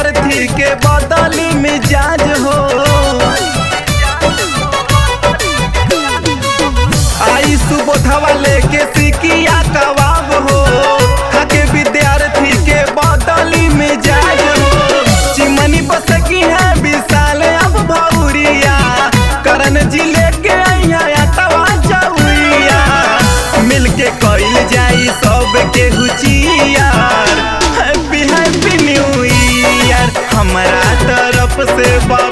विद्यार्थी के बदली मिजाज हो आई सुबोधवा लेके सिकिया कबाब हो खाके विद्यार्थी के बदली मिजाज हो चिमनी बस की है विशाल अब भौरिया करण जी लेके आइया तवा चौरिया मिलके कइल जाई सब के हुचियार हैप्पी हैप्पी न्यू ईयर हमारा तरफ से बा